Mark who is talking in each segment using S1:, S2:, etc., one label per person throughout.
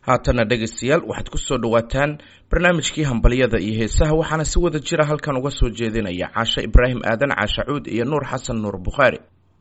S1: haatana dhegaystayaal waxaad ku soo dhowaataan barnaamijkii hambalyada iyo heesaha waxaana si wada jira halkan uga soo jeedinaya caashe ibraahim aadan caashacuud iyo nuur xasan nuur bukhaari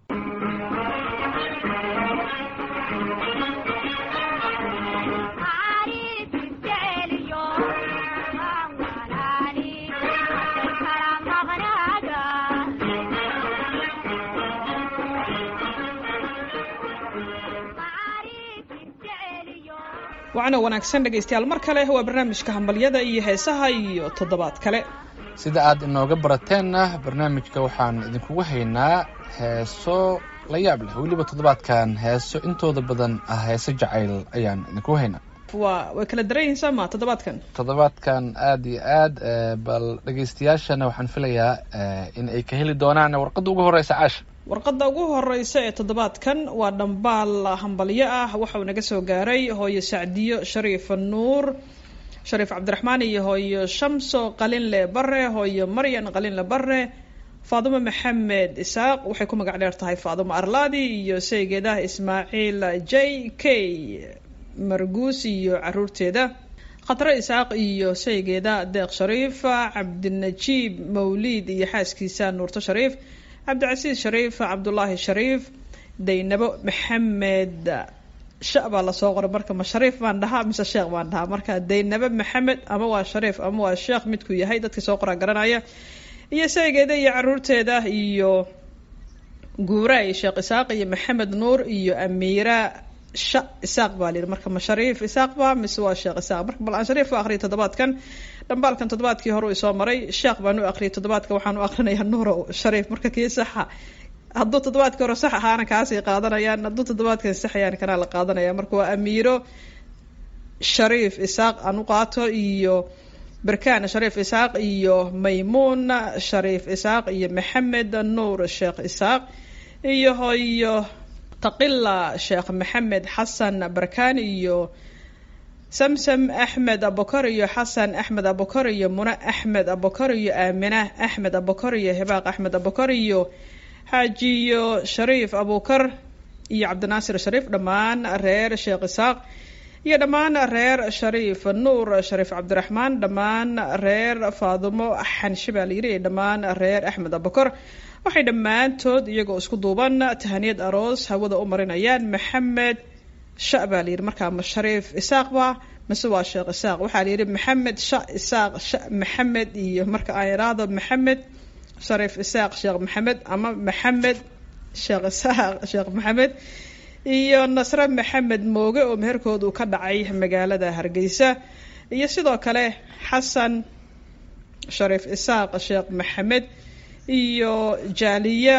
S2: wacna wanaagsan dhegaystayaal mar kale waa barnaamijka hambalyada iyo heesaha iyo toddobaad kale
S3: sida aad inooga barateenna barnaamijka waxaan idinkugu haynaa heeso la yaab leh weliba toddobaadkan heeso intooda badan ah heeso jacayl ayaan idinkugu haynaa
S2: waa way kala daran yihiin soo ma toddobaadkan
S3: toddobaadkan aada iyo aad bal dhegaystayaashana waxaan filayaa in ay ka heli doonaan warqadda ugu horeysa caasha
S2: warqadda ugu horeysa ee toddobaadkan waa dhambaal hambalyo ah waxauu naga soo gaaray hooyo sacdiyo shariif nuur shariif cabdiraxmaan iyo hooyo shamso qalinle bare hooyo maryan qalinle bare faadumo maxamed isaaq waxay ku magac dheer tahay faadumo arlaadi iyo saygeedah ismaaciil j k marguus iyo caruurteeda khatre isaaq iyo saygeeda deeq shariif cabdinajiib mawliid iyo xaaskiisa nuurto shariif cabdicasiis shariif cabdulaahi shariif daynabo maxamed sha baa lasoo qoray marka ma shariif baan dhahaa mise sheekh baan dhahaa marka daynabo maxamed ama waa shariif ama waa sheekh midkuu yahay dadkii soo qoraa garanaya iyo saygeeda iyo caruurteeda iyo guuraay sheekh isaaq iyo maxamed nuur iyo amiira sha isaaq baa layidhi marka ma shariif isaaq ba mise waa sheekh isaaq marka bal aan shariif u aqriyay toddobaadkan dhambaalkan toddobaadkii hore u isoo maray sheekh baan u aqriyay toddobaadka waxaan u aqrinayaa nuuro shariif marka kii saxa hadduu toddobaadkii hore sax ahaana kaasay qaadanayaan hadduu toddobaadkan saxayaan kanaa la qaadanaya marka waa amiiro shariif isaaq aan u qaato iyo berkaan shariif isaaq iyo maymuun shariif isaaq iyo maxamed nuur sheekh isaaq iyo hoyo taqila sheekh maxamed xasan barkaan iyo samsam axmed abukar iyo xasan axmed abukar iyo mune axmed abukar iyo aamina axmed abukar iyo hibaaq axmed abukar iyo xaajiyo shariif abukar iyo cabdinaasir shariif dhammaan reer sheekh isaaq iyo dhammaan reer shariif nuur shariif cabdiraxmaan dhammaan reer faadumo xanshe baa layidhi iyo dhammaan reer axmed abukar waxay dhammaantood iyagoo isku duuban tahaniyad aroos hawada u marinayaan maxamed sha baa layidhi markaa ma shariif isaaq ba mise waa sheekh isaaq waxaa layidhi maxamed sha isaaq sha maxamed iyo marka aan iraahdo maxamed shariif isaaq sheekh maxamed ama maxamed sheekh isaaq sheekh maxamed iyo nasre maxamed mooge oo meherkoodu ka dhacay magaalada hargeysa iyo sidoo kale xasan shariif isaaq sheekh maxamed iyo jaaliya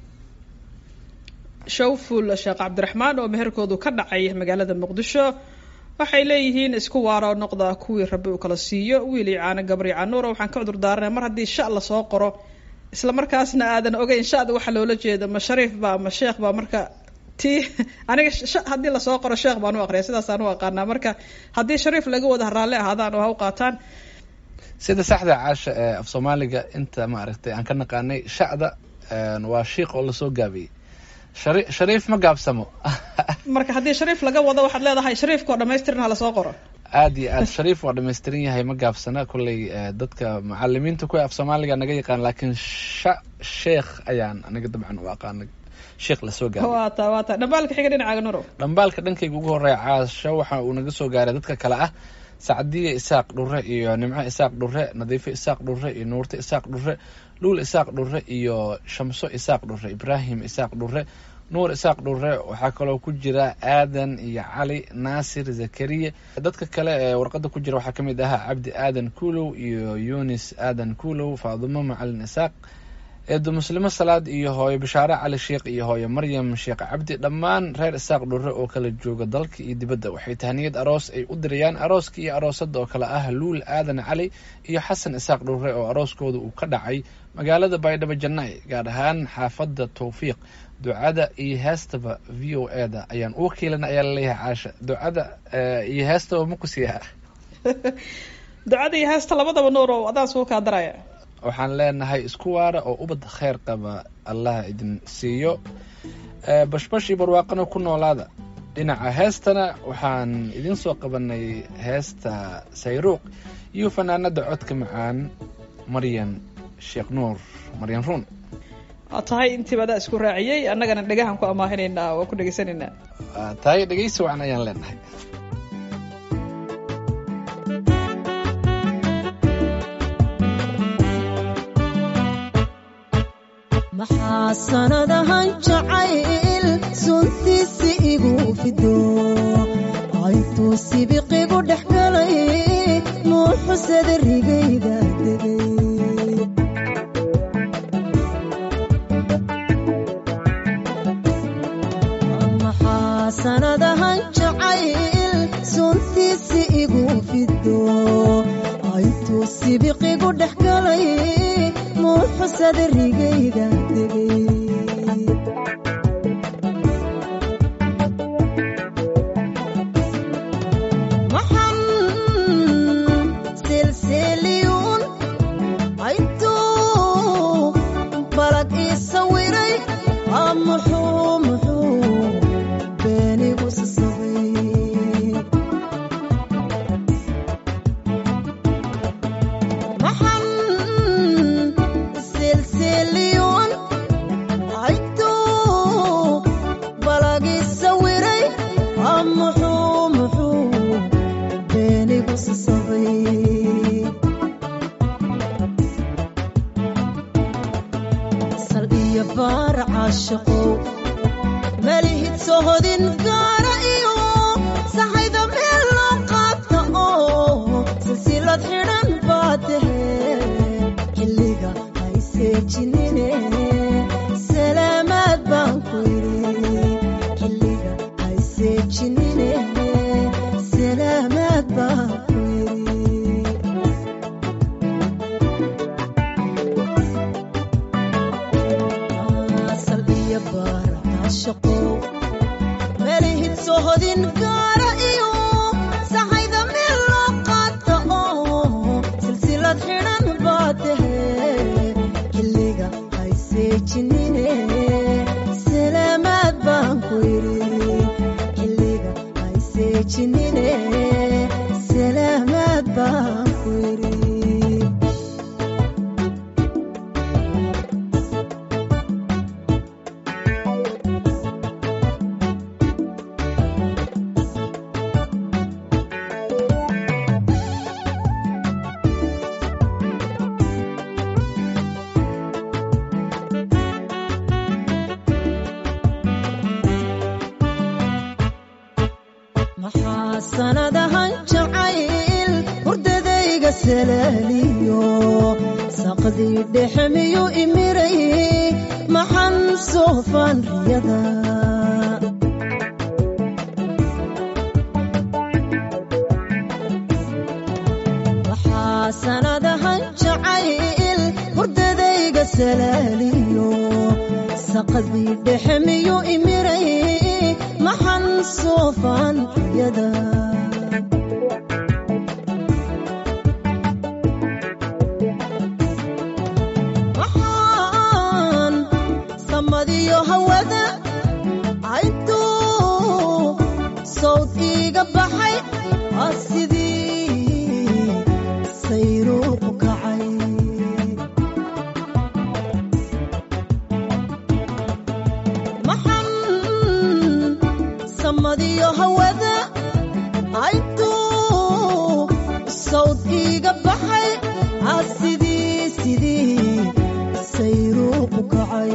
S2: shawful sheekh cabdiraxmaan oo meherkoodu ka dhacay magaalada muqdisho waxay leeyihiin isku waaro noqda kuwii rabbi uu kala siiyo wiili caano gabri canuura waxaan ka cudur daaranay mar haddii sha lasoo qoro isla markaasna aadan ogeyn shada waxaa loola jeeda ma shariif ba ma sheekh ba marka ti aniga haddii lasoo qoro sheekh baan u aqriya sidaasaan u aqaanaa marka haddii shariif laga wada raalli ahaadaan oo ha u qaataan
S3: sida saxda caasha ee af soomaaliga inta maaragtay aan ka naqaanay shacda waa shiiq oo lasoo gaabiyey shari shariif ma gaabsamo
S2: marka haddii shariif laga wado waxaad leedahay shariifkao dhamaystiran ha lasoo qoro
S3: aada iyo aad shariif waa dhamaystiran yahay ma gaabsana kolley dadka macalimiinta kuwa af soomaaliga naga yaqaan laakiin sha sheekh ayaan aniga dabcan u aqaana sheekh lasoo gaaray
S2: waa ta waa ta dhambaalka xiga dhinacaaga nuro
S3: dhambaalka dhankayga ugu horeeya caasho waxa uu naga soo gaaray dadka kale ah sacdiya isaaq dhure iyo nimco isaaq dhure nadiifo isaaq dhure iyo nuurto isaaq dhure luul isaaq dhure iyo shamso isaaq dhure ibraahim isaaq dhure nuur isaaq dhure waxaa kaloo ku jira aadan iyo cali naasir zakariya dadka kale ee warqada ku jira waxaa kamid ahaa cabdi aadan kuulow iyo yunis aadan kuulow faadumo macalin isaaq eedo muslimo salaad iyo hooyo bashaare cali sheekh iyo hooyo maryam sheekh cabdi dhammaan reer isaaq dhure oo kala jooga dalka iyo dibadda waxay tahaniyad aroos ay u dirayaan arooska iyo aroosada oo kale ah luul aadan cali iyo xasan isaaq dhure oo arooskooda uu ka dhacay magaalada baydhabo janay gaar ahaan xaafadda towfiiq ducada iyo heestaba v o e da ayaan u wakiilana ayaa laleeyahay caasha ducada iyo heestaba ma ku siiyaa
S2: ducada iyo heesta labadaba nuur oo adaan suu kaa daraya
S3: waxaan leenahay isku waara oo ubad kheyr qaba allah idin siiyo bashbash iyo barwaaqana ku noolaada dhinaca heestana waxaan idiin soo qabanay heesta sayruuq iyo fanaanada codka macaan maryan sheekh nuur maryan ruun
S2: waa tahay intiiba adaa isku raaciyey annagana dhegahan ku amaahinaynaa waa ku dhegaysanaynaa
S3: Waa tahay dhegeysi wacan ayaan leenahay
S4: maxaa sanadahan jacayl suntiisi igu fido aytuu sibiqigu dhex galay muuxusada rigayga degay maxaa sanadahan jacayl suntiisi igu fido aytuu sibiqigu dhex galay muuxusada rigayga degay maxan silsiliyuun aytuu balag ii sawiray aa muxuu muxuu beenigu sasabay maxan silsiliyuun aytuu balag ii sawiray aa muxuu muxuu beenigu sasabay sal iyo baar caashaqow malihid sohodin gaara iyo saxayda meel loo qaata oo silsilad xidhan baa tahe xilliga hayseejinine salaamaad baan ku yidhi xilliga hayseejinine salaamaad baan ku yidhi asal iyo baar caashaqow melihid sohodin gaara iyo saxayda meel loo qaata oo silsilad xidhan baa tahe xilliga hayseejinine salaamaad baan ku yidhi xilliga hayseejinine salaamaad baan ku yidhi maxaa sanadahan jacayl hurdadayga salaaliyo saqdii dhexe miyuu imiray maxan soofaan riyada maxaa sanadahan jacayl hurdadayga salaaliyo saqdii dhexe miyuu imiray maxan soofaan riyada maxaan samadiyo hawada aytuu sawd iiga baxay aa sidii sayruuqu kacay maxan samadiyo hawada aytuu sawd iiga baxay aa sidii sidii sayruuqu kacay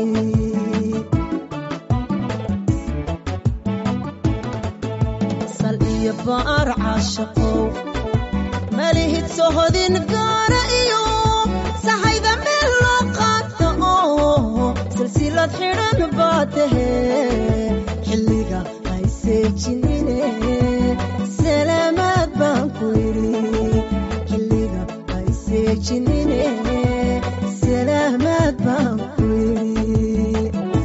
S4: sal iyo baar caashaqow malihid sohodin gaara iyo saxayda meel loo qaata oo silsilad xidhan baa tahe xilliga hayseejinine salaamaad baan ku yidhi xilliga hayseejinine salaamaad baan ku yidhi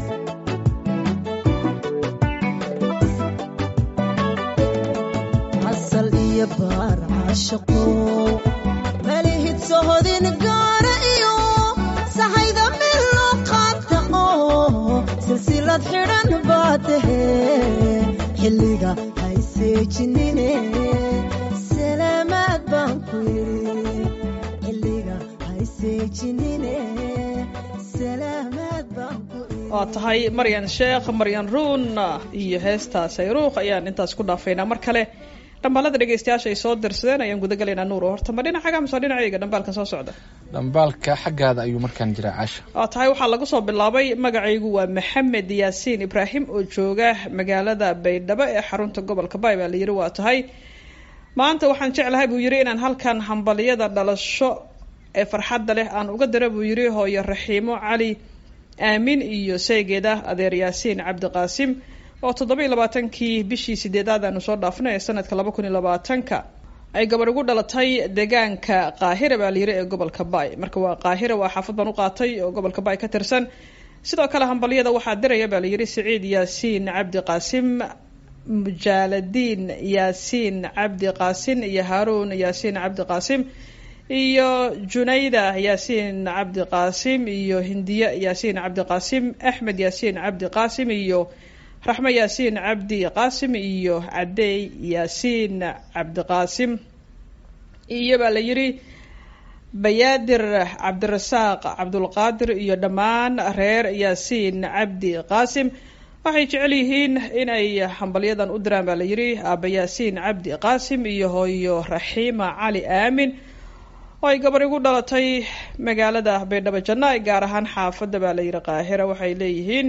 S4: asal iyo baar caashaqow malihid sohodin gaara iyo saxayda meel loo qaata oo silsilad xidhan baa tahe xilliga hayseejinine salaamaad baan ku yidhi xilliga hayseejinine salaamaad baan ku yidhi
S2: waa tahay maryan sheekh maryan ruun iyo heesta sayruuq ayaan intaas ku dhaafaynaa mar kale dhambaalada dhegeystayaasha ay soo dirsadeen ayaan guda galaynaa nuur oo horta ma dhinacaga mise waa dhinacayga dhambaalkan soo socda
S3: dhambaalka xaggaada ayuu markaan jiraa caasha
S2: waa tahay waxaa lagu soo bilaabay magacaygu waa maxamed yaasiin ibraahim oo jooga magaalada baydhabo ee xarunta gobolka bay baa la yidhi waa tahay maanta waxaan jeclahay buu yidhi inaan halkan hambaliyada dhalasho ee farxadda leh aan uga dira buu yidhi hooyo raxiimo cali aamin iyo saygeeda adeer yaasiin cabdiqaasim oo toddoba iyo labaatankii bishii sideedaad aanu soo dhaafnay ee sanadka laba kun iyo labaatanka ay gabadh ugu dhalatay deegaanka qaahira baa layiri ee gobolka bay marka waa qaahira waa xaafad baan u qaatay oo gobolka bay ka tirsan sidoo kale hambalyada waxaa diraya baa layidhi siciid yaasiin cabdi qaasim mujaaladiin yaasiin cabdi qaasin iyo haaruun yaasiin cabdi qaasim iyo junayda yaasiin cabdi qaasim iyo hindiye yaasiin cabdi qaasim axmed yaasiin cabdi qaasim iyo raxmo yaasiin cabdi qaasim iyo cadeey yaasiin cabdiqaasim iyo baa la yidhi bayaadir cabdirasaaq cabdulqaadir iyo dhammaan reer yaasiin cabdi qaasim waxay jecel yihiin inay hambalyadan u diraan baa la yidhi aaba yaasiin cabdi qaasim iyo hooyo raxiima cali aamin oo ay gabar igu dhalatay magaalada baydhabo janna gaar ahaan xaafadda baa la yidhi qaahira waxay leeyihiin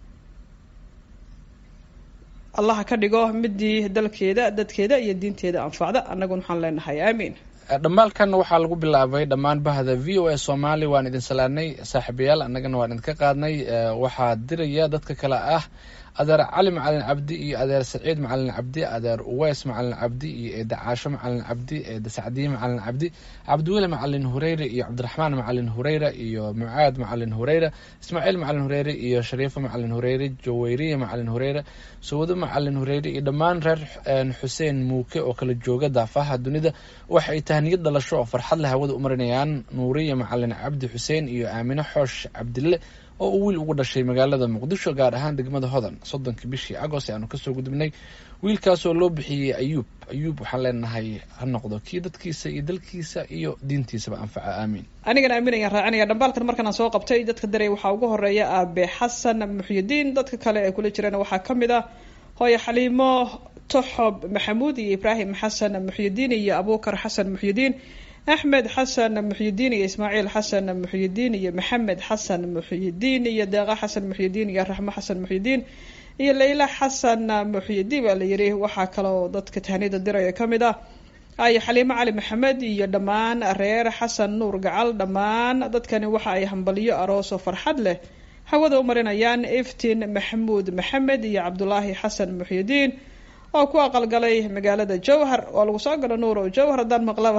S2: allaha ka dhigo midii dalkeeda dadkeeda iyo diinteeda anfacda annaguna waxaan leenahay aamiin
S3: dhammaalkan waxaa lagu bilaabay dhammaan bahda v o a soomaali waan idin salaanay saaxiibayaal annagana waan idinka qaadnay waxaa diraya dadka kale ah adeer cali macalin cabdi iyo adeer saciid macalin cabdi adeer uweys macalin cabdi iyo eeda caasho macalin cabdi eeda sacdiye macalin cabdi cabdiweli macalin hureyre iyo cabdiraxmaan macalin hureyre iyo mucaad macalin hureyre ismaaciil macalin hureyre iyo shariifo macalin hureyre jaweyriye macalin hureyre sawado macalin hureyre iyo dhammaan reer xuseen muuke oo kala jooga daafaha dunida waxay tahniyad dhalasho oo farxad leh hawada u marinayaan nuuriye macalin cabdi xuseen iyo aamine xoosh cabdille oo uu wiil ugu dhashay magaalada muqdisho gaar ahaan degmada hodan soddonkii bishii agost aanu kasoo gudubnay wiilkaasoo loo bixiyey ayuub ayuub waxaan leenahay ha noqdo kii dadkiisa iyo dalkiisa iyo diintiisaba anfaca aamiin
S2: anigana aamin ayaan raacinaya dhambaalkan markaan soo qabtay dadka daray waxaa ugu horeeya aabe xasan muxyidiin dadka kale ee kula jirana waxaa ka mid ah hooyo xaliimo toxob maxamuud iyo ibraahim xasan muxyidiin iyo abuukar xasan muxyidiin axmed xasan muxyidiin iyo ismaaciil xasan muxyidiin iyo maxamed xasan muxyidiin iyo deeqa xasan muxyidiin iyo raxmo xasan muxyidiin iyo leyla xasan muxyidiin baa la yidhi waxaa kaloo dadka tahniyada diraya ka mid ah ayo xaliimo cali maxamed iyo dhammaan reer xasan nuur gacal dhammaan dadkani waxa ay hambaliyo aroos oo farxad leh hawada u marinayaan iftiin maxamuud maxamed iyo cabdulaahi xasan muxyidiin oo ku aqalgalay magaalada jowhar waa lagu soo galo nuur oo jowhar haddaan maqlaba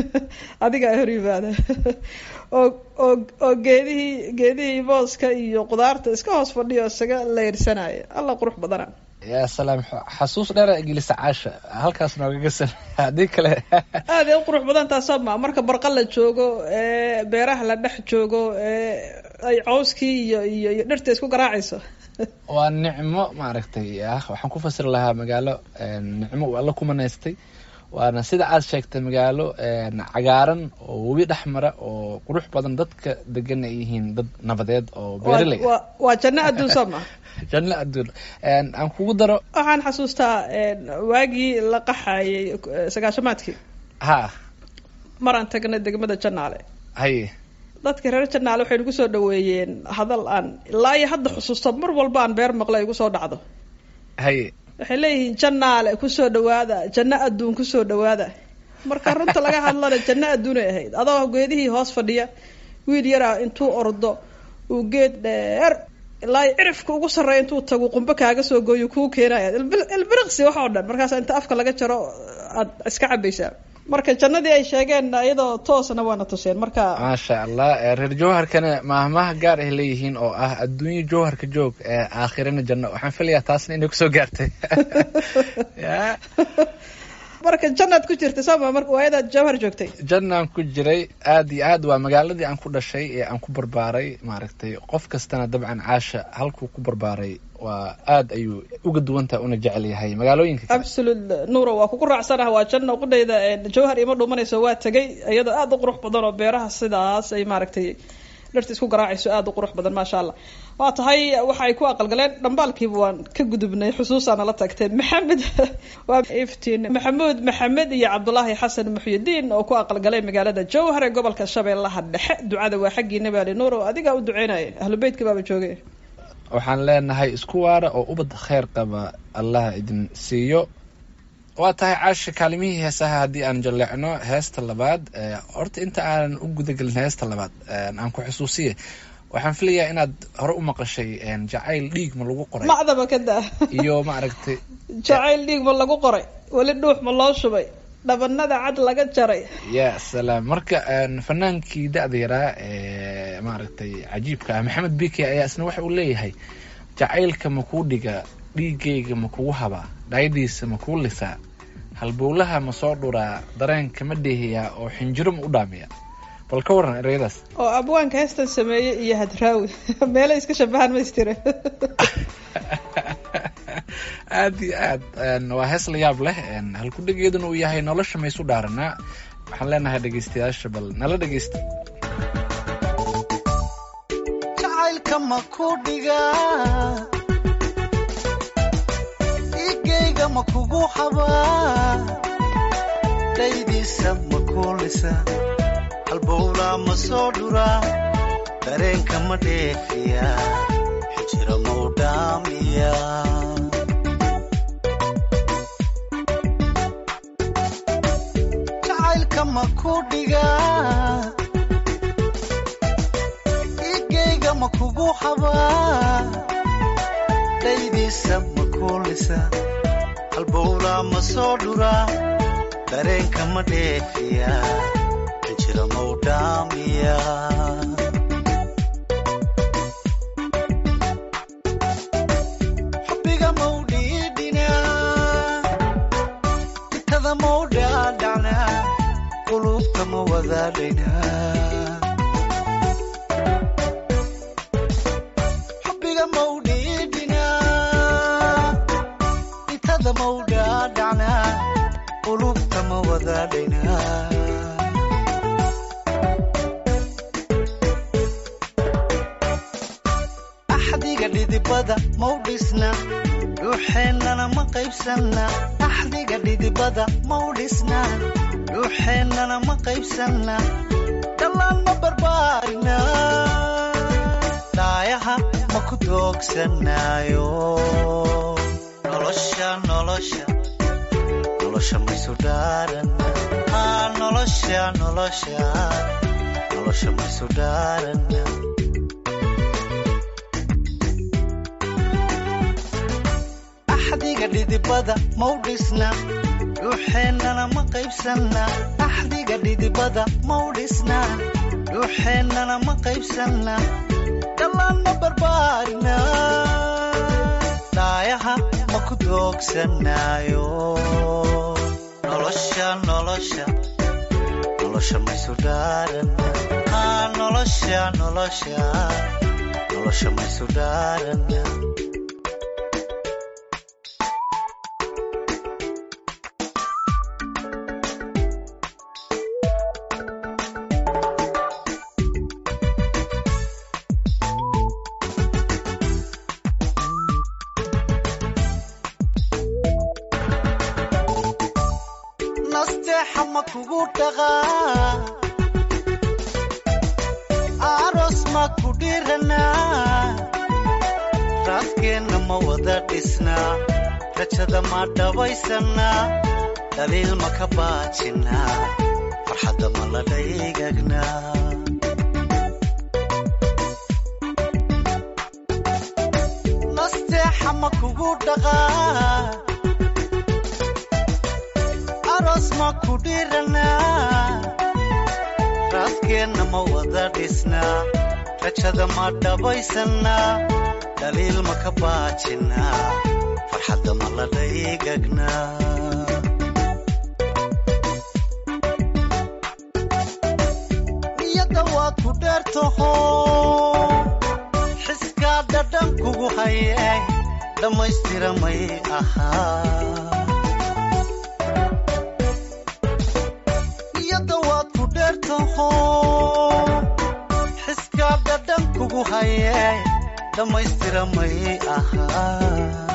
S2: adigaa hor yimaada oo oo oo geedihii geedihii booska iyo qudaarta iska hoos fadhiyo isaga leyrsanaya alla qurux badana
S3: yaa salaam xasuus dheera gelisa caasha halkaas noogaga san haddii kale
S2: aad ay u qurux badan taas soo ma marka barqa la joogo ee beeraha la dhex joogo ee ay cawskii iyo iyo iyo dhirta isku garaacayso
S3: waa nicmo maaragtay ah waxaan ku fasiri lahaa magaalo nicmo uu alla ku manaystay waana sida aad sheegtay magaalo cagaaran oo webi dhex mara oo qurux badan dadka degan ay yihiin dad nabadeed oo beeraley ah
S2: waa waa janno adduun soo ma
S3: janno adduun aan kugu daro
S2: waxaan xasuustaa waagii la qaxayay sagaashamaadkii
S3: ha
S2: maraan tagnay degmada janaale
S3: haye
S2: dadka reer janaale waxay nagu soo dhaweeyeen hadal aan ilaa iyo hadda xusuusto mar walba aan beer maqla igu soo dhacdo
S3: haye
S2: waxay leeyihiin janaale kusoo dhawaada janno adduun kusoo dhawaada marka runta laga hadlana janno adduunay ahayd adoo geedihii hoos fadhiya wiil yaraa intuu ordo uu geed dheer ilaa iyo cirifka ugu sarreeya intuu tagu qumbe kaaga soo gooyo kuu keenaya ilbiriqsi wax oo dhan markaas inta afka laga jaro aad iska cabaysaa marka jannadii ay sheegeen iyadoo toosna waana tuseen marka
S3: maasha allah reer jowharkana maahmaha gaar ay leeyihiin oo ah adduunyo jowharka joog aakhirana janno waxaan filayaa taasna inay kusoo gaartay ya
S2: marka jannaad ku jirtay sooma marka waayadaad jawhar joogtay
S3: jannaan ku jiray aad iyo aad waa magaaladii aan ku dhashay ee aan ku barbaaray maaragtay qof kastana dabcan caasha halkuu ku barbaaray waa aad ayuu uga duwantaha una jecel yahay magaalooyinka kale
S2: absolute nuuro waa kugu raacsanaha waa janna qudhayda jawhar ima dhumanayso waa tegay iyadoo aada u qurux badan oo beeraha sidaas ay maaragtay dharta isku garaacayso aada u qurux badan maasha allah waa tahay waxa ay ku aqalgaleen dhambaalkiiba waan ka gudubnay xusuusaana la tagtay maxamed waa iftiin maxamuud maxamed iyo cabdulaahi xasan muxyidiin oo ku aqalgalay magaalada jowhar ee gobolka shabeellaha dhexe ducada waa xaggii nabaali nuur oo adigaa u duceynaya ahlu beytka baaba joogay
S3: waxaan leenahay isku waara oo ubad kheyr qaba allah idin siiyo waa tahay caasha kaalimihii heesaha haddii aan jalleecno heesta labaad horta inta aanan u gudagelin heesta labaad aan ku xusuusiye waxaan filayaa inaad hore u maqashay jacayl dhiig ma lagu qoray
S2: macdaba ka daa
S3: iyo maaragtay
S2: jacayl dhiig ma lagu qoray weli dhuux ma loo shubay dhabanada cad laga jaray
S3: ya salaam marka fanaankii da-da yaraa ee maaragtay cajiibka ah maxamed bike ayaa isna waxa uu leeyahay jacaylka ma kuu dhiga dhiigayga ma kugu habaa dhaayadiisa ma kuu lisaa halbowlaha ma soo dhuraa dareenka ma dheehiyaa oo xinjiro ma u dhaamiya bal ka waran ereyadaas
S2: oo abwaanka heestan sameeyey iyo hadraawi meelay iska shabahaan maystire
S3: aada iyo aad waa hees la yaab leh halkudhegeeduna uu yahay nolosha maysu dhaaranaa waxaan leenahay dhegeystayaasha bal nala dhegeysta
S5: jacaylka ma ku dhigaa igayga ma kugu habaa dhaydiisa ma kuulisa halbowlaa ma soo dhuraa dareenka ma dheefiya xijira ma u dhaamiya jacaylka ma ku dhigaa igayga ma kugu habaa dhaydiisa ma kuulisa halbowlaa ma soo dhuraa dareenka ma dheefiya xijira ma u dhaamiya xubbiga ma u dhiidhinaa itada ma u dhaadhacnaa qulubta ma wadaadhaynaa xubbiga ma u dhiidhinaa itada ma u dhaadhacnaa qulubta ma wadaadhaynaa axdiga dhidibada mau dhisna dhuuxeennana ma qaybsanna axdiga dhidibada mau dhisna dhuuxeennana ma qaybsanna dhallaan ma barbaarina dhaayaha ma ku doogsanaayo nolosha nolosha nolosha maysu dhaarana aa nolosha nolosha nolosha maysu dhaarana axdiga dhidibada mau dhisna dhuuxeennana ma qaybsanna axdiga dhidibada mau dhisna dhuuxeennana ma qaybsanna dhallaan ma barbaarina dhaayaha ma ku doogsanaayo nolosha nolosha nolosha maysu dhaarana aa nolosha nolosha nolosha maysu dhaarana nasteexa ma kugu dhaqaa aroos ma ku dhiranaa raadkeenna ma wada dhisnaa rajada ma dhabaysannaa dhaliil ma ka baajinnaa farxadda ma la dhaygagnaa nasteexa ma kugu dhaqaa aroos ma ku dhiranaa raadkeenna ma wada dhisnaa rajada ma dhabaysannaa dhaliil ma ka baajinnaa farxadda ma la dhaygagnaa niyadda waad ku dheertaho xiskaa dhadhan kugu hayay dhammaystiramay ahaa iyada waad ku dheertaho xiskaa dhadhan kugu haye dhammaystiramay ahaa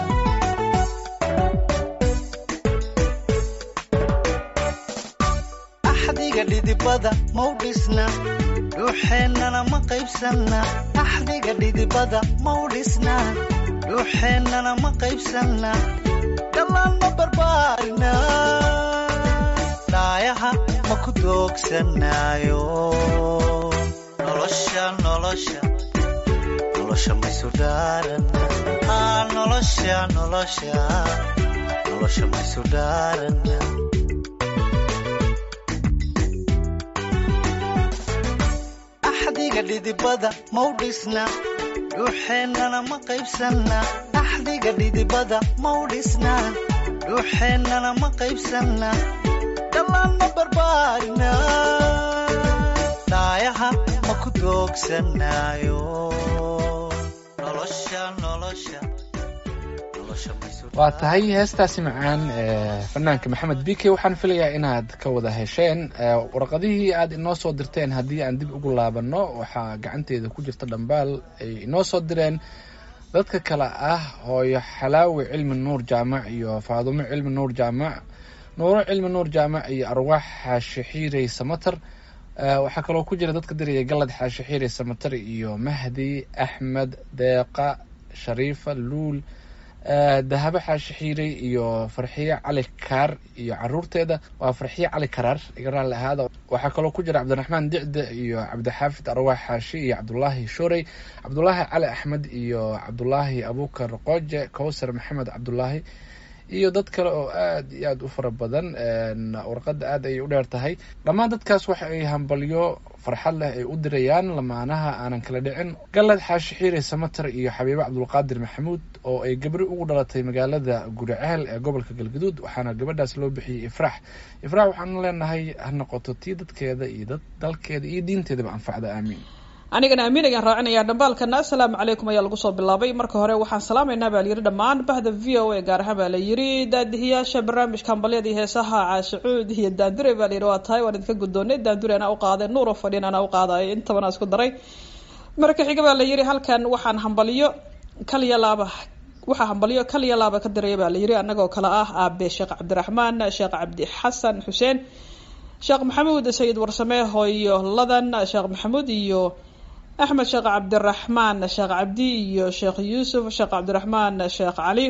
S5: axdiga dhidibada mau dhisna dhuuxeennana ma qaybsanna axdiga dhidibada mau dhisna dhuuxeennana ma qaybsanna dhallaan ma barbaarina dhaayaha ma ku doogsanaayo nolosha nolosha nolosha maysu dhaarana aa nolosha nolosha nolosha maysu dhaarana axdiga dhidibada mau dhisna dhuuxeennana ma qaybsanna axdiga dhidibada mau dhisna dhuuxeennana ma qaybsanna dhallaan ma barbaarina dhaayaha ma ku doogsanaayo nolosha nolosha nolosha maysu
S3: waa tahay heestaasi macaan ee fanaanka maxamed bike waxaan filayaa inaad ka wada hesheen ee, warqadihii aad inoo soo dirteen haddii aan dib ugu laabanno waxaa gacanteeda ku jirta dhambaal ay inoo soo direen dadka kale ah hooyo xalaawi cilmi nuur jaamac iyo faadumo cilmi nuur jaamac nuuro cilmi nuur jaamac iyo arwaax xaashi xiirey samater Eh, waxaa kaloo ku jira dadka diraya galad xaashi xiirey samater iyo mahdi axmed deeqa shariifa luul eh, dahabo xaashi xiirey iyo farxiye cali kaar iyo caruurteeda waa farxiye cali karaar iga raalli ahaada waxaa kaloo ku jira cabdiraxmaan dicde iyo cabdixaafid arwaax xaashi iyo cabdulaahi shorey cabdulaahi cali axmed iyo cabdulaahi abukar qooje kowsar maxamed cabdulaahi iyo dad kale oo aad iyo aad u fara badan een, warqadda aad ayay u dheer tahay dhammaan dadkaas waxa ay hambalyo farxad leh ay u dirayaan lamaanaha aanan kala dhicin galad xaashi xiire samater iyo xabiibo cabdulqaadir maxamuud oo ay gabri ugu dhalatay magaalada guriceel ee gobolka galgaduud waxaana gabadhaas loo bixiyey ifraax ifraax waxaanu leenahay ha noqoto tii dadkeeda iyo dad dalkeeda iyo diinteedaba anfacda aamiin
S2: anigana amiin ayaan raacinayaa dhambaalkana assalaamu calaykum ayaa lagu soo bilaabay marka hore waxaan salaamaynaa baa layidhi dhammaan bahda v o a gaar ahaan baa la yidhi daadihiyaasha barnaamijka hambalyada iyo heesaha caashacuud iyo daandure baa layidhi waa tahay waan idinka guddoonay daandure anaa u qaaday nuuro fadhiin anaa u qaaday intabana isku daray marka xiga baa la yidhi halkan waxaan hambalyo kaliya laaba waxaa hambalyo kaliya laaba ka diraya baa la yidhi annagoo kale ah aabe sheekh cabdiraxmaan sheekh cabdi xasan xuseen sheekh maxamuud sayid warsame hooyo ladan sheekh maxamuud iyo axmed sheekh cabdiraxmaan sheekh cabdi iyo sheekh yuusuf sheekh cabdiraxmaan sheekh cali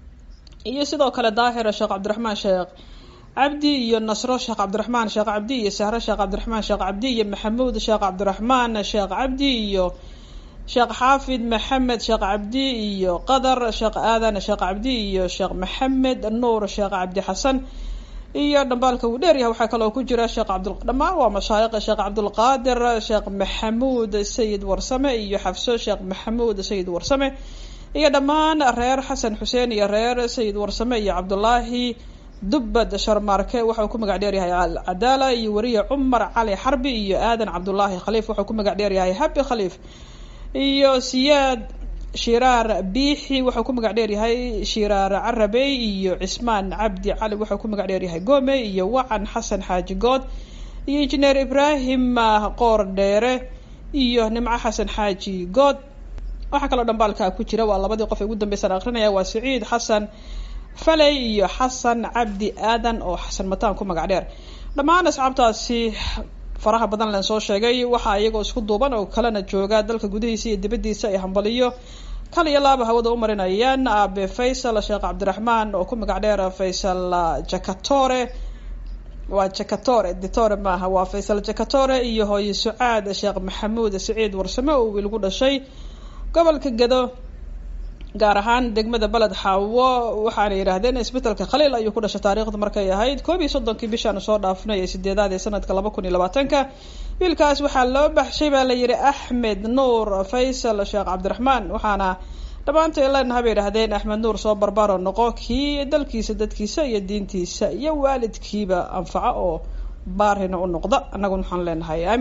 S2: iyo sidoo kale daahira sheekh cabdiraxmaan sheekh cabdi iyo nasro sheekh cabdiraxmaan sheekh cabdi iyo sahre sheekh cabdiraxmaan sheekh cabdi iyo maxamuud sheekh cabdiraxmaan sheekh cabdi iyo sheekh xaafid maxamed sheekh cabdi iyo qadar sheekh aadan sheekh cabdi iyo sheekh maxamed nuur sheekh cabdi xasan iyo dhambaalka uu dheeryahay waxaa kaloo ku jira sheekh cabd dhammaan waa mashaayiq sheekh cabdulqaadir sheekh maxamuud sayid warsame iyo xafso sheekh maxamuud sayid warsame iyo dhammaan reer xasan xuseen iyo reer sayid warsame iyo cabdulaahi dubbad sharmaarke waxau ku magac dheeryahay alcadaala iyo weriye cumar cali xarbi iyo aadan cabdulaahi khaliif waxau ku magac dheeryahay habi khaliif iyo siyaad shiraar biixi wuxuu ku magac dheeryahay shiraar carabey iyo cismaan cabdi cali wuxuu ku magac dheeryahay gome iyo wacan xasan xaaji good iyo injineer ibraahim qoor dheere iyo nimco xasan xaaji good waxaa kaloo dhambaalka ku jira waa labadii qof ee ugu dambeysaan akrinaya waa siciid xasan faley iyo xasan cabdi aadan oo xasan mataan ku magac dheer dhammaan asxaabtaasi faraha badan len soo sheegay waxaa iyagoo isku duuban oo kalena jooga dalka gudihiisa iyo dibadiisa ay hambaliyo kal iyo laaba hawada u marinayaan aabe faysal sheekh cabdiraxmaan oo ku magac dheer faysal jakatore waa jakatore ditore maaha waa faysal jakatore iyo hooye sucaad sheekh maxamuud siciid warsame oo wiil gu dhashay gobolka gado gaar ahaan degmada beled xaawo waxaana yidhaahdeen isbetelka khaliil ayuu ku dhashay taariikhda markay ahayd koob iyo soddonkii bishaanu soo dhaafnay ee sideedaad ee sanadka laba kun iyo labaatanka wiilkaas waxaa loo baxshay baa la yidhi axmed nuur faysal sheekh cabdiraxmaan waxaana dhammaantay leenaha bay yidhahdeen axmed nuur soo barbaaro noqo kii dalkiisa dadkiisa iyo diintiisa iyo waalidkiiba anfaco oo baarina u noqda annaguna waxaan leenahay aamiin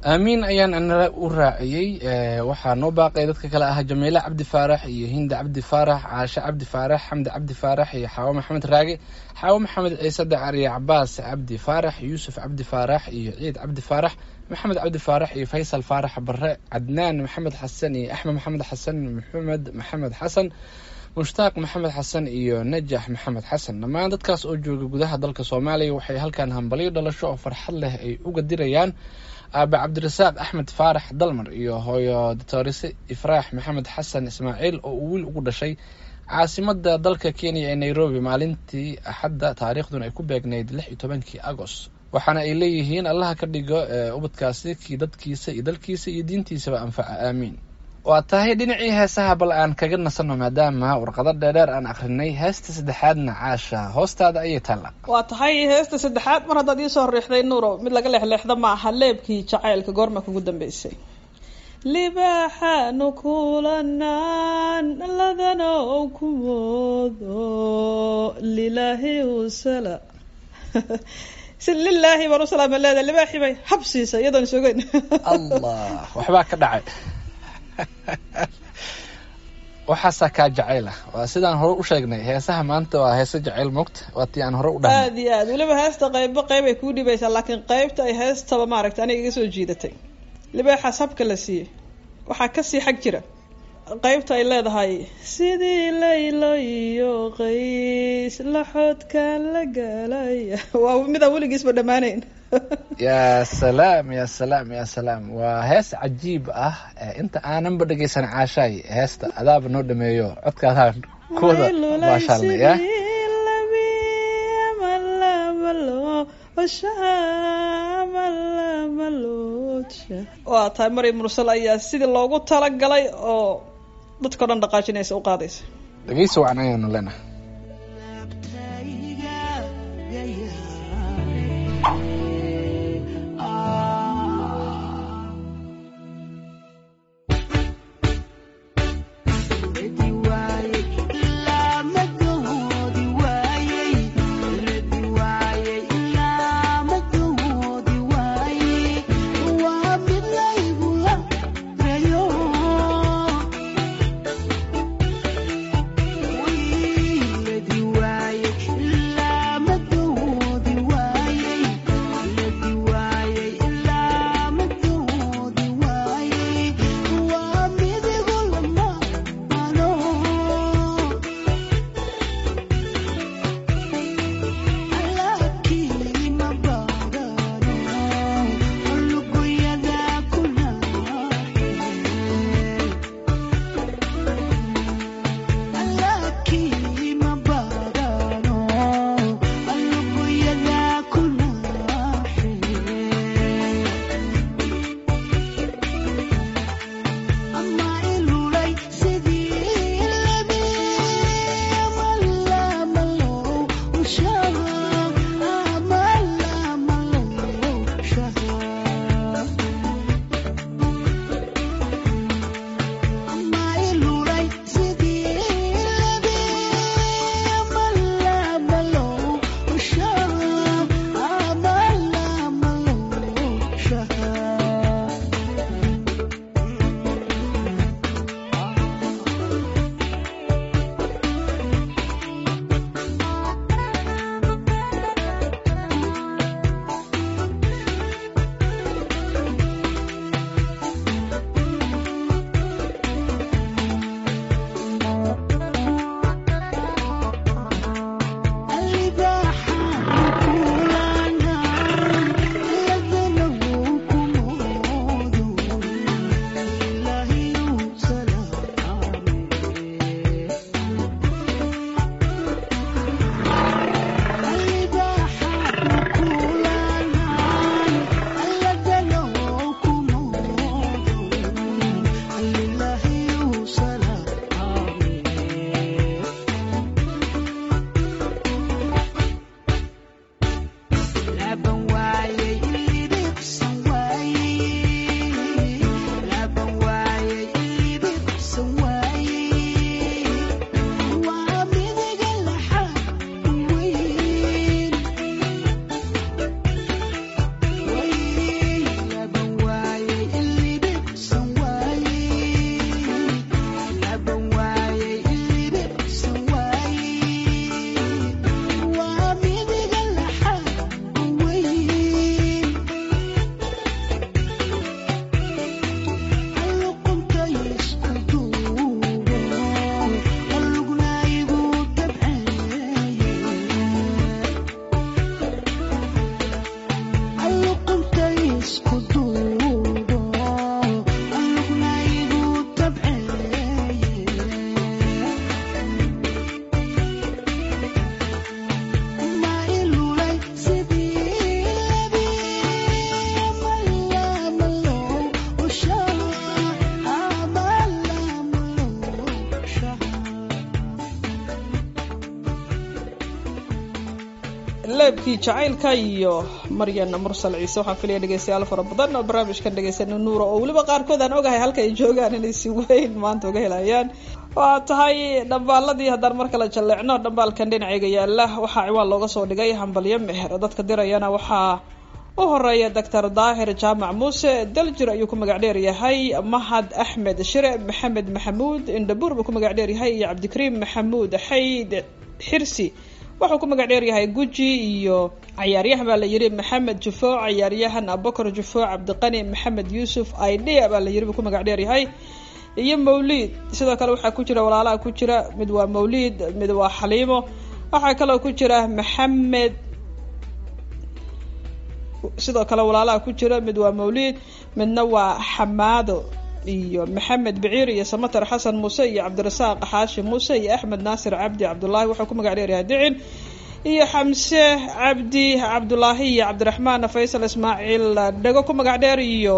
S3: aamiin ayaan anala u raaciyey waxaa noo baaqay dadka kale ah jamiile cabdi faarax iyo hinda cabdi faarax caashe cabdi faarax xamdi cabdi faarax iyo xaawo maxamed raage xaawo maxamed ciise dacar iyo cabaas cabdi faarax yuusuf cabdi faarax iyo ciid cabdi faarax maxamed cabdi faarax iyo faysal faarax bare cadnaan maxamed xasan iyo axmed maxamed xasan maxamed maxamed xasan mushtaaq maxamed xasan iyo najax maxamed xasan dhammaan dadkaas oo jooga gudaha dalka soomaaliya waxay halkan hambalyo dhalasho oo farxad leh ay uga dirayaan aabe cabdirasaaq axmed faarax dalmar iyo hooyo doctorise ifraax maxamed xasan ismaaciil oo uu wiil ugu dhashay caasimada dalka kenya ee nairobi maalintii axadda taariikhduna ay ku beegnayd lix iyo tobankii agost waxaana ay leeyihiin allaha ka dhigo ubadkaasi kii dadkiisa iyo dalkiisa iyo diintiisaba anfaca aamiin waa tahay dhinacii heesaha bal aan kaga nasanno maadaama warqado dheerdheer aan akrinay heesta saddexaadna caasha hoostaada ayay taalla
S2: waa tahay heesta saddexaad mar haddaad iisoo riixday nuuro mid laga leexleexda ma aha leebkii jacaylka goorma kugu dambeysay libaaxaanu kulanaan ladanow ku moodo lilaahi usala si lilaahi baan u salaama leedahay libaaxii bay hab siisa iyadoon sugeyn
S3: allah waxbaa ka dhacay waxaasaa kaa jacayla waa sidaan hore u sheegnay heesaha maanta waa heese jacayl moogta waa tii aan hore u dhahnay
S2: aada iyo aad weliba heesta qeybba qeyb ay kuu dhibaysaa laakiin qeybta ay heestaba maaragta aniga iga soo jiidatay libaaxaas habka la siiyey waxaa kasii xag jira qeybta ay leedahay sidii laylo iyo qays laxoodkaan la galay waa midaan weligiisba dhammaanayn
S3: yaa salaam ya salaam ya salaam waa hees cajiib ah inta aananba dhegeysan caashaay heesta adaaba noo dhameeyo codkaadaan kuwada maashaalna ya
S2: waa tahay maryam mursal ayaa sidii loogu talagalay oo dadkao dhan dhaqaajinaysa u qaadaysa
S3: dhegeysa wacan ayaanu leenahay
S2: madhabkii jacaylka iyo maryan mursal ciise waxaan filaya dhegeystayaal fara badan oo barnaamijkan dhegeysana nuura oo weliba qaarkood aan ogahay halka ay joogaan inay si weyn maanta uga helayaan waa tahay dhambaaladii haddaan mar kale jalleecno dhambaalkan dhinacayga yaala waxaa ciwaan looga soo dhigay hambalyo meher dadka dirayana waxaa u horeeya doctor daahir jaamac muuse daljir ayuu ku magac dheer yahay mahad axmed shire maxamed maxamuud indhabuur buu ku magac dheer yahay iyo cabdikariim maxamuud xayd xirsi wuxuu ku magac dheer yahay guji iyo cayaaryahan baa la yiri maxamed jufo cayaaryahan abubakar jufo cabdiqani maxamed yuusuf idea baa la yiri buu ku magac dheer yahay iyo mawliid sidoo kale waxaa ku jira walaalaha ku jira mid waa mawliid mid waa xaliimo waxaa kaloo ku jira maxamed sidoo kale walaalaha ku jira mid waa mawliid midna waa xamaado iyo maxamed biciir iyo samatar xasan muuse iyo cabdirasaaq xaashi muuse iyo axmed naasir cabdi cabdulaahi wuxuu ku magac dheeryahay dicin iyo xamse cabdi cabdulaahi iyo cabdiraxmaan faysal ismaaciil dhego ku magac dheer iyo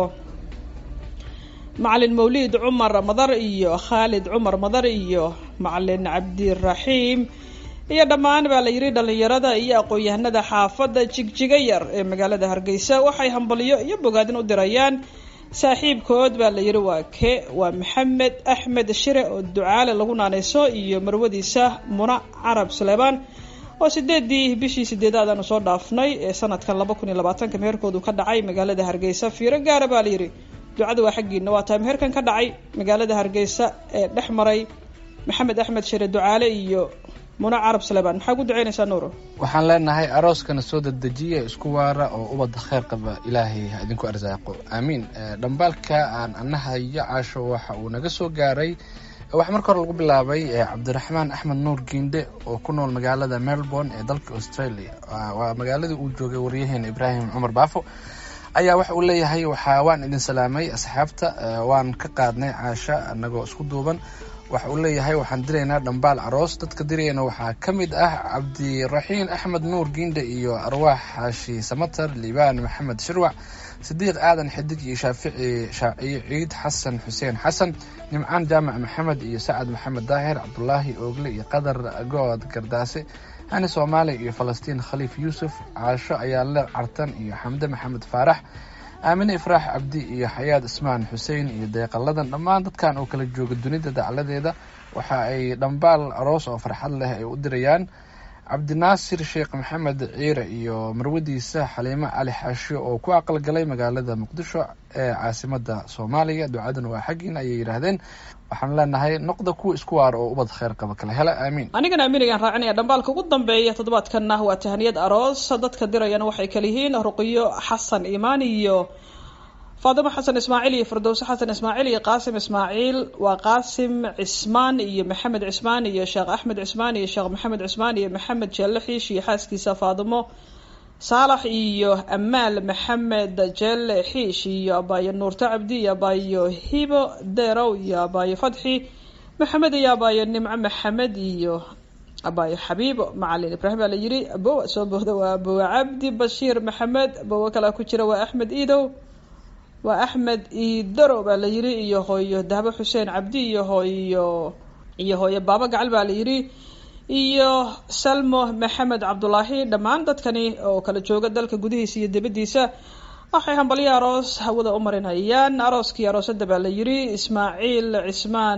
S2: macalin mawliid cumar madar iyo khaalid cumar madar iyo macalin cabdiraxiim iyo dhammaan baa la yidhi dhalinyarada iyo aqoon-yahanada xaafadda jigjiga yar ee magaalada hargeysa waxay hambalyo iyo bogaadin u dirayaan saaxiibkood baa la yidhi waa ke waa maxamed axmed shire oo ducaale lagu naaneyso iyo marwadiisa muna carab suleybaan oo sideedii bishii sideedaad aanu soo dhaafnay ee sanadkan laba kun iyo labaatanka meherkoodu ka dhacay magaalada hargeysa fiiro gaara baa la yidhi ducada waa xaggiina waa tahay meherkan ka dhacay magaalada hargeysa ee dhex maray maxamed axmed shire ducaale iyo muna carab suleybaan maxaa ku duceynaysaa nuuro
S3: waxaan leenahay arooskana soo dedejiya isku waara oo ubadda kheyr qaba ilaahay ha idinku arsaaqo aamiin dhambaalka aan anahayo caasho waxa uu naga soo gaaray waxaa marka hore lagu bilaabay cabdiraxmaan axmed nuur giindhe oo ku nool magaalada melbourne ee dalka australia waa magaaladii uu joogay waryaheena ibraahim cumar baafo ayaa waxa uu leeyahay waxaa waan idin salaamay asxaabta waan ka qaadnay caasha anagoo isku duuban waxa uu leeyahay waxaan diraynaa dhambaal aroos dadka dirayana waxaa ka mid ah cabdiraxiin axmed nuur giindhe iyo arwaax xaashi samatar liibaan maxamed shirwac sidiiq aadan xidig iyo shaafici shaaciyo ciid xasan xuseen xasan nimcaan jaamac maxamed iyo sacad maxamed daahir cabdulaahi oogle iyo qadar good gardaase hani soomaali iyo falastiin khaliif yuusuf caasho ayaale cartan iyo xamde maxamed faarax aamine ifraax cabdi iyo xayaad ismaan xuseen iyo deeqaladan dhammaan dadkan oo kala jooga dunida dacladeeda waxa ay dhambaal aroos oo farxad leh ay u dirayaan cabdinaasir sheekh maxamed ciire iyo marwadiisa xaliimo cali xaasho oo ku aqalgalay magaalada muqdisho ee caasimada soomaaliya ducadan waa xaggiina ayay yidhaahdeen waxaan leenahay noqda kuwa isku waar oo ubad kheyr qaba kala hela aamiin
S2: anigana aamiinigaan raacinaya dhambaalka ugu dambeeya toddobaadkanna waa tahaniyad aroos dadka dirayana waxay kala yihiin ruqiyo xasan imaan iyo faadimo xasan ismaaciil iyo firdowse xasan ismaaciil iyo qaasim ismaaciil waa qaasim cismaan iyo maxamed cismaan iyo sheekh axmed cismaan iyo sheekh maxamed cismaan iyo maxamed jeelle xiish iyo xaaskiisa faadimo saalax iyo amaal maxamed jeelle xiish iyo abaayo nuurto cabdi iyo abaayo hibo derow iyo abaayo fadxi maxamed iyo abaayo nimco maxamed iyo abaayo xabiibo macalin ibraahim baa la yiri abowa soo booda waa abowa cabdi bashiir maxamed abowa kalaa ku jira waa axmed iidow waa axmed iidaro baa la yiri iyo hooyo dahbo xuseen cabdi iyo hooyo iyo hooyo baaba gacal baa la yiri iyo salmo maxamed cabdulaahi dhammaan dadkani oo kala jooga dalka gudihiisa iyo dibaddiisa waxay hambalyo aroos hawada u marinayaan arooskii aroosada baa la yiri ismaaciil cismaan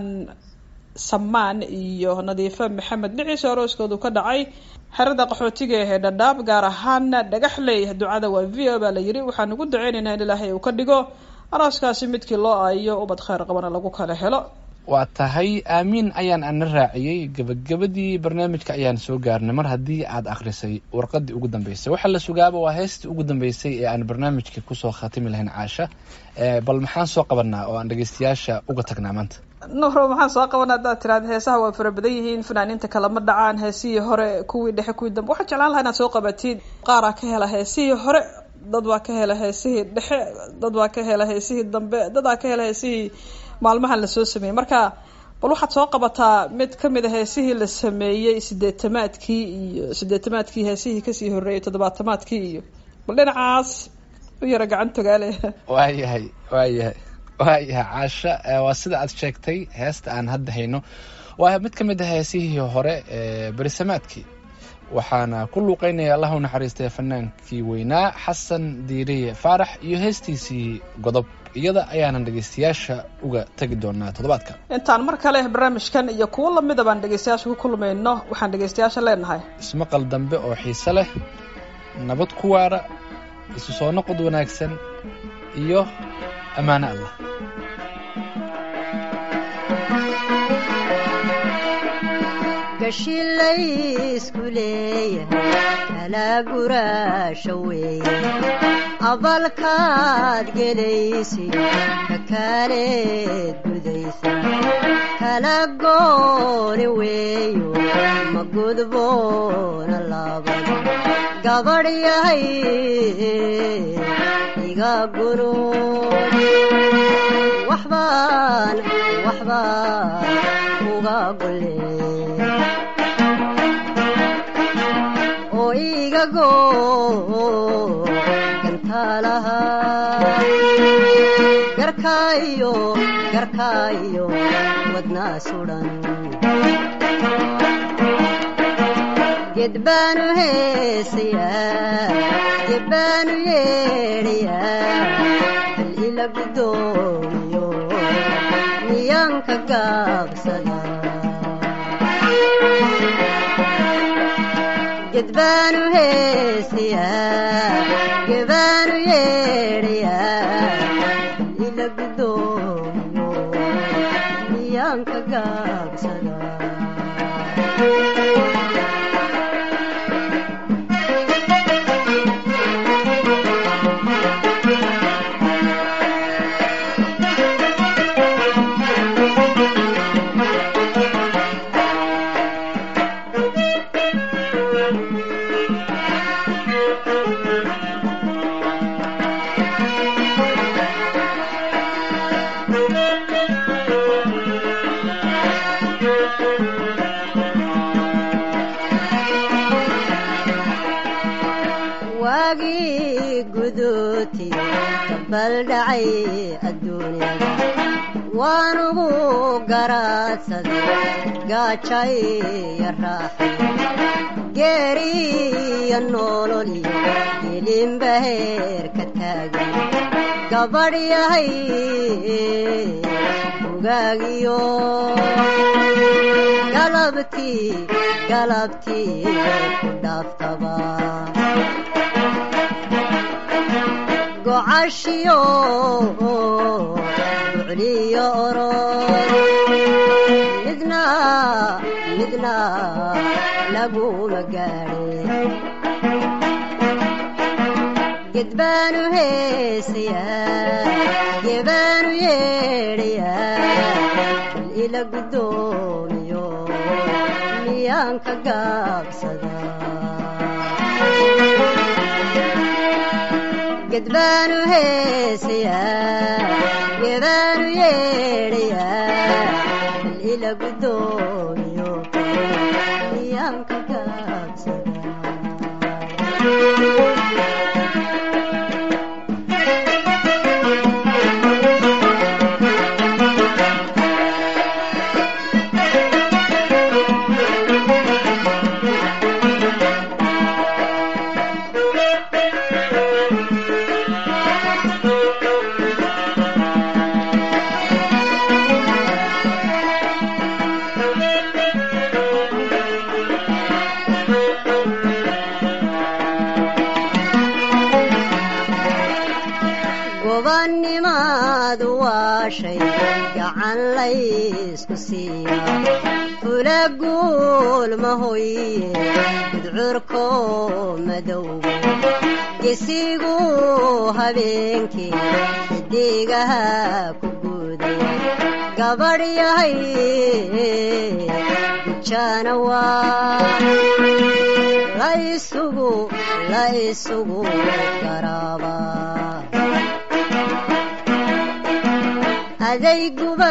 S2: samaan iyo nadiifo maxamed dhiciisa arooskoodu ka dhacay xerada qaxootiga ee dhadhaab gaar ahaan dhagaxley ducada waa v o baa la yiri waxaan ugu duceynaynaa in ilaahay uu ka dhigo arooskaasi midkii loo aayo ubad kheyr qabana lagu kala helo
S3: waa tahay aamiin ayaan ana raaciyey gebagabadii barnaamijka ayaan soo gaarnay mar haddii aad akhrisay warqadii ugu dambeysay waxaa la sugaaba waa heestii ugu dambeysay ee aan barnaamijka kusoo khatimi lahayn caasha bal maxaan soo qabanaa oo aan dhegeystayaasha uga tagnaa maanta
S2: nuuro maxaan soo qaban haddaad tiraada heesaha waa fara badan yihiin fanaaniinta kalama dhacaan heesihii hore kuwii dhexe kuwii dambe waxaan jeclaan lahaa inaad soo qabatid qaaraa ka hela heesihii hore dad baa ka hela heesihii dhexe dad baa ka hela heesihii dambe dadaa ka hela heesihii maalmahan lasoo sameeyey marka bal waxaad soo qabataa mid kamid a heesihii la sameeyey sideetamaadkii iyo sideetamaadkii heesihii kasii horreeyay toddobaatamaadkii iyo bal dhinacaas u yara gacan togaale
S3: waayahay waayahay waayahay caasha waa sida aad sheegtay heesta aan hadda hayno waa mid ka mid ah heesihii hore ee berisamaadkii waxaana ku luuqeynaya allah u naxariistay fanaankii weynaa xasan diiriye faarax iyo heestiisii godob iyada ayaanan dhegeystayaasha uga tegi doonaa toddobaadka
S2: intaan mar kale barnaamijkan iyo kuwo lamida baan dhegeystayaasha ku kulmayno waxaan dhegeystayaasha leenahay
S3: ismaqal dambe oo xiise leh nabad ku waara isu soo noqod wanaagsan iyo ammaano allah
S6: gashilaysku leeyahay kala guraasha weeye abalkaad gelaysid ka kaaleed gudaysa kala gooni weeyo ma gudboona laabad gabadh yahay iga gunuud waxbaan waxbaan uga golee oo iga goo gantaalaha garkaayo garkaayo wadnaa sudan ged baanu heesayaa ged baanu yeedhayaa hal ila guddoomiyo miyaanka gaabsada gedbaanu heesayaa gebaanu yeedhayaa ila guddoomiyo miyaanka gaabsada waagii guduuti kabaldhacay adduunyada waanugu garaadsaday gaajay iyo raaxay geeriyo nololiyo gelinba heerka taagan gabadh yahay ugaagiyo galabtii galabtii ku dhaaftaba gocashiyo bucliyo orod midna midna laguma gaadhe gedbaanu heesayaa gebaanu yeedhayaa bal ila guddoomiyo miyaanka gaabsada gedbaanu heesayaa gebaanu yeedhayaa bal ila guddoomiyo miyaanka gaabsada gobanimaadu waa shay gacan laysku siiya fula guul mahoye gudcurko madowga gesigu habeenkii xidigaha ku guuday gabadh yahay gujana waa la isugu la isugu garaaba adayguba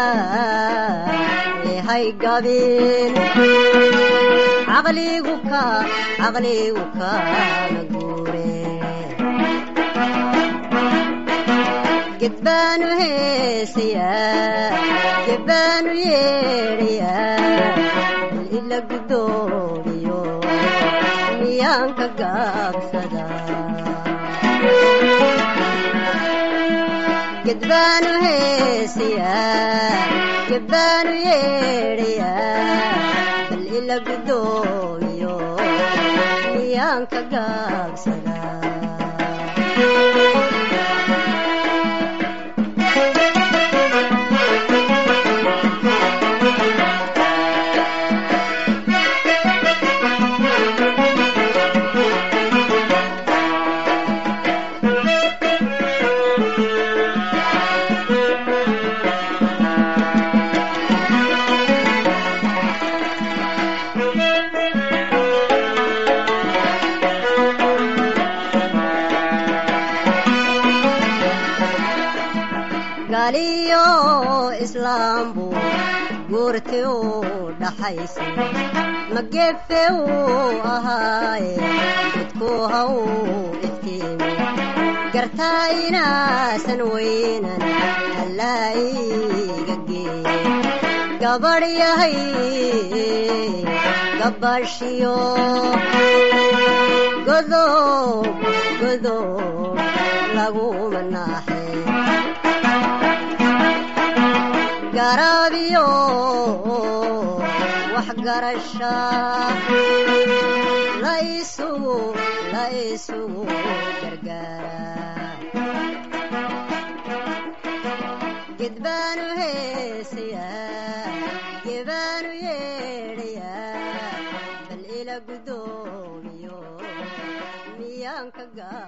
S6: lehay gabin caqligu ka caqligu kaana guure gedbaanu heesayaa gedbaanu yeedhayaa bal ila guddoomiyo miyaan ka gaabsadaa gedbaanu heesayaa gebbaanu yeedhayaa bal ila guddoomiyo miyaan ka gaabsadaa galiyo islaambu guurti u dhaxaysay magefe uu ahaaye dadku ha uu iftiimi gartaa inaasan weynan allaa iiga geeye gabadh yahay gabashiyo godob godob laguma naaxe garaabiyo waxgarasha la isugu la isugu gargaara gedbaanu heesayaa gebaanu yeedhayaa bal ila guddoomiyo miyaan ka gaa